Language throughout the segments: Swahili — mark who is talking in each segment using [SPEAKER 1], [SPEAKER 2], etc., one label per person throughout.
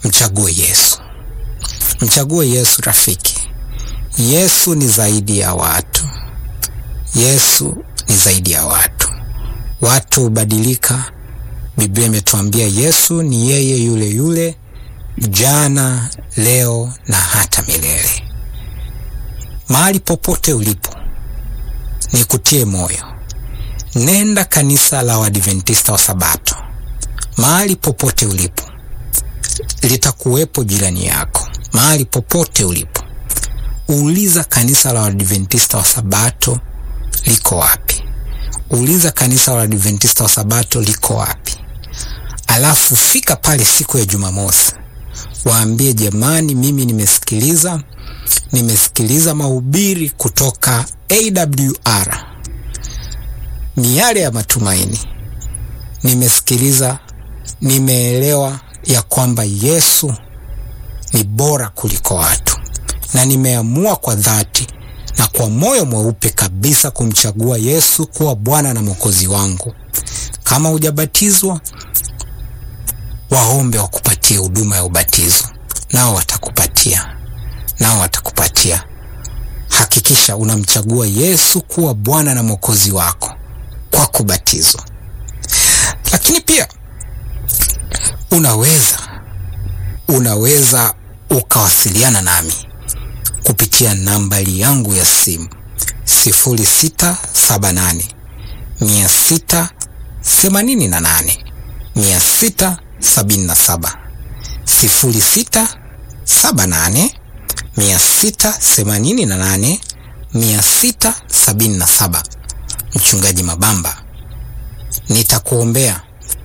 [SPEAKER 1] mchague Yesu, mchague Yesu rafiki. Yesu ni zaidi ya watu. Yesu ni zaidi ya watu. Watu hubadilika. Biblia imetuambia Yesu ni yeye yule yule jana, leo na hata milele. Mahali popote ulipo, nikutie moyo, nenda kanisa la Waadventista wa Sabato. Mahali popote ulipo, litakuwepo jirani yako. Mahali popote ulipo, uliza kanisa la Waadventista wa Sabato liko wapi? Uliza kanisa la Waadventista wa Sabato liko wapi? Alafu fika pale siku ya Jumamosi, waambie jamani, mimi nimesikiliza nimesikiliza mahubiri kutoka AWR miale ya matumaini. Nimesikiliza, nimeelewa ya kwamba Yesu ni bora kuliko watu, na nimeamua kwa dhati na kwa moyo mweupe kabisa kumchagua Yesu kuwa Bwana na Mwokozi wangu. Kama hujabatizwa, waombe wakupatie huduma ya ubatizo, nao watakupatia, nao watakupatia. Hakikisha unamchagua Yesu kuwa Bwana na Mwokozi wako kwa kubatizwa. Lakini pia unaweza unaweza ukawasiliana nami kupitia nambari yangu ya simu sifuri sita saba nane mia sita themanini na nane mia sita sabini na saba sifuri sita saba nane mia sita themanini na nane mia sita sabini na saba. Mchungaji Mabamba, nitakuombea,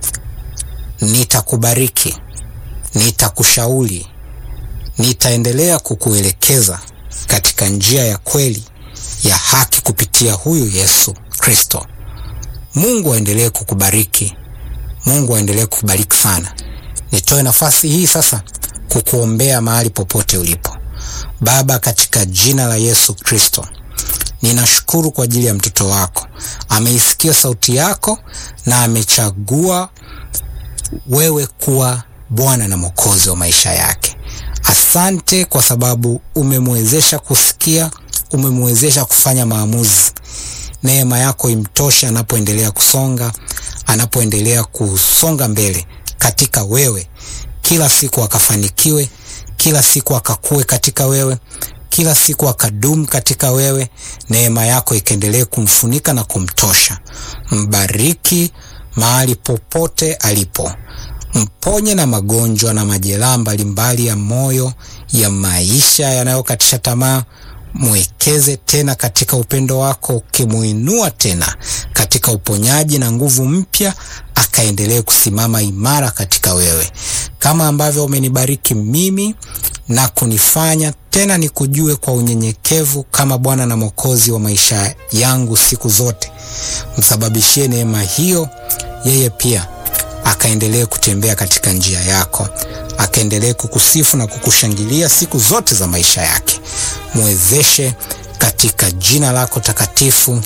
[SPEAKER 1] nitakubariki, nitakushauri, nitaendelea kukuelekeza katika njia ya kweli ya haki kupitia huyu Yesu Kristo. Mungu aendelee kukubariki, Mungu aendelee kukubariki sana. Nitoe nafasi hii sasa kukuombea mahali popote ulipo. Baba, katika jina la Yesu Kristo, ninashukuru kwa ajili ya mtoto wako. Ameisikia sauti yako na amechagua wewe kuwa Bwana na Mwokozi wa maisha yake. Asante kwa sababu umemwezesha kusikia, umemwezesha kufanya maamuzi. Neema yako imtoshe anapoendelea kusonga, anapoendelea kusonga mbele katika wewe, kila siku akafanikiwe, kila siku akakue katika wewe, kila siku akadumu katika wewe. Neema yako ikaendelee kumfunika na kumtosha. Mbariki mahali popote alipo, mponye na magonjwa na majeraha mbalimbali ya moyo, ya maisha yanayokatisha tamaa. Mwekeze tena katika upendo wako, ukimuinua tena katika uponyaji na nguvu mpya, akaendelee kusimama imara katika wewe, kama ambavyo umenibariki mimi na kunifanya tena nikujue kwa unyenyekevu kama Bwana na Mwokozi wa maisha yangu siku zote. Msababishie neema hiyo yeye pia akaendelee kutembea katika njia yako, akaendelee kukusifu na kukushangilia siku zote za maisha yake. Mwezeshe katika jina lako takatifu,